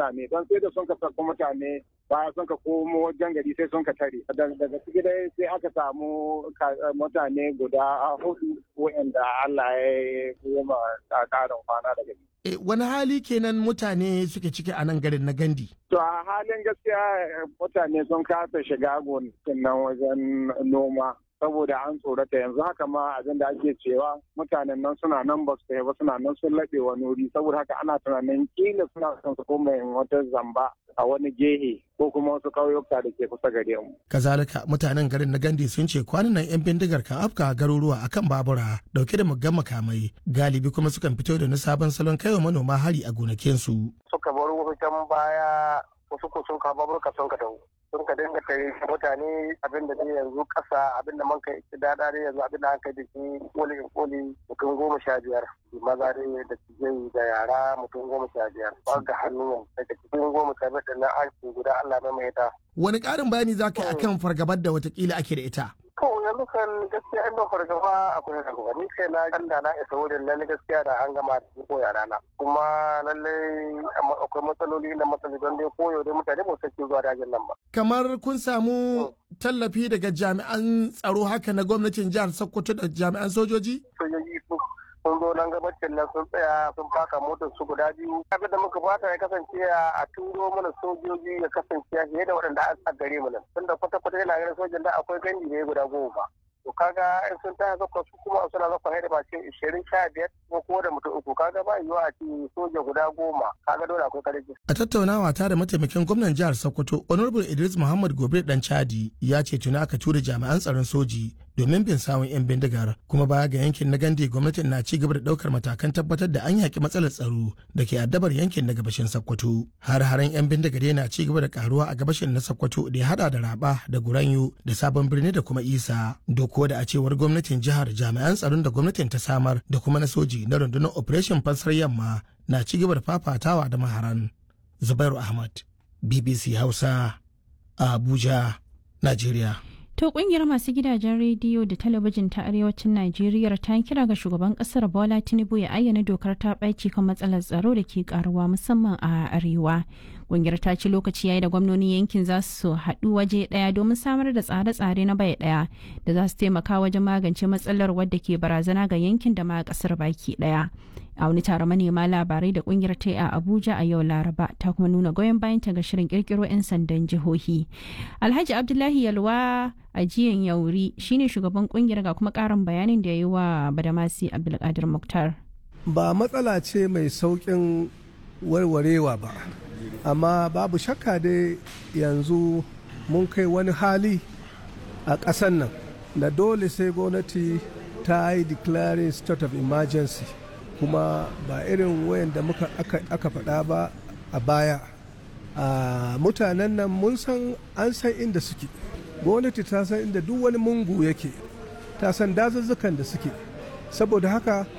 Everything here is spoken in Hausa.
mutane don sai da sun ka sako mutane baya sun ka komo wajen gari sai sun ka tare daga ciki dai sai aka samu mutane guda hudu wa'anda Allah ya yi ma karin kwana daga E, wani hali kenan mutane suke ciki a nan garin na gandi to a halin gaskiya mutane sun kasa shiga gonakin nan wajen noma saboda an tsorata yanzu haka ma abin da ake cewa mutanen nan suna nan ba su ba suna nan sun laɓe wani wuri saboda haka ana tunanin kila suna son su koma wata zamba a wani gehe ko kuma wasu ƙauyuka da ke kusa gare mu. kazalika mutanen garin na gandi sun ce kwanan nan yan bindigar kan afka garuruwa akan babura dauke da muggan makamai galibi kuma sukan fito da na sabon salon kaiwa manoma hari a gonakinsu. suka bar wasu can baya wasu ko sun kawo baburka sun ka taho sun ka dinga kai mutane abin da dai yanzu kasa abin da man kai dada dai yanzu abin da an kai da shi koli in koli mutum goma sha biyar maza dai da tijai da yara mutum goma sha biyar ba ga hannu daga cikin goma sha biyar da na an guda Allah mai mai ta. wani ƙarin bayani za ka yi akan fargabar da watakila ake da ita. To yanzu kan gaskiya in ban fargaba akwai fargaba ni kai na kan da na isa wurin lalle gaskiya da an gama da ko yara na kuma lalle akwai matsaloli na matsaloli don dai koyo dai mutane ba su zuwa dajin nan ba. Kamar kun samu tallafi daga jami'an tsaro haka na gwamnatin jihar Sokoto da jami'an sojoji? Sojoji sun zo nan gabacin nan sun tsaya sun faka motar su guda biyu abin da muka fata ya kasance a turo mana sojoji ya kasance fiye da waɗanda a gare mu nan tunda kwata-kwata yana ganin sojan da akwai gandi ne guda goma to kaga in sun taya zakwa su kuma suna zakwa haida ba ce ishirin sha biyar ko ko da mutum uku kaga ba yiwuwa a ce soja guda goma kaga dole akwai karfi. a tattaunawa ta da mataimakin gwamnan jihar sokoto honorable idris muhammad gobe dan chadi ya ce tuni aka tura jami'an tsaron soji domin bin sawun 'yan bindigar kuma baya ga yankin na gandi gwamnatin na ci gaba da daukar matakan tabbatar da an yaki matsalar tsaro da ke addabar yankin na gabashin sokoto har haren 'yan bindigar yana ci gaba da karuwa a gabashin na sokoto da ya hada da raba da guranyo da sabon birni da kuma isa doko da a cewar gwamnatin jihar jami'an tsaron da gwamnatin ta samar da kuma na soji na rundunar operation fansar yamma na ci gaba da fafatawa da maharan zubairu ahmad bbc hausa a abuja najeriya To kungiyar masu gidajen rediyo da talabijin ta arewacin Najeriya ta kira ga shugaban kasar Bola Tinubu ya ayyana dokar ta ɓaci kan matsalar tsaro da ke karuwa musamman a arewa. Kungiyar ta ci lokaci yayi da gwamnonin yankin za su haɗu waje ɗaya domin samar da tsare-tsare na bai ɗaya da za su taimaka wajen magance matsalar wadda ke barazana ga yankin da ma kasar baki ɗaya. a wani taron manema labarai da kungiyar ta a abuja a yau laraba ta kuma nuna goyon bayan ta ga shirin kirkiro 'yan sandan jihohi alhaji abdullahi yalwa a jiyan yauri shine shugaban kungiyar ga kuma karin bayanin da ya yi wa badamasi abdulkadir muktar ba matsala ce mai saukin warwarewa ba amma babu shakka dai yanzu mun kai wani hali a ƙasan nan da dole sai gwamnati ta yi declaring state of emergency kuma ba irin wayan da muka aka faɗa ba a baya a mutanen nan mun san an san inda suke gwamnati ta san inda duk wani mungu yake ta san dazuzzukan da suke saboda haka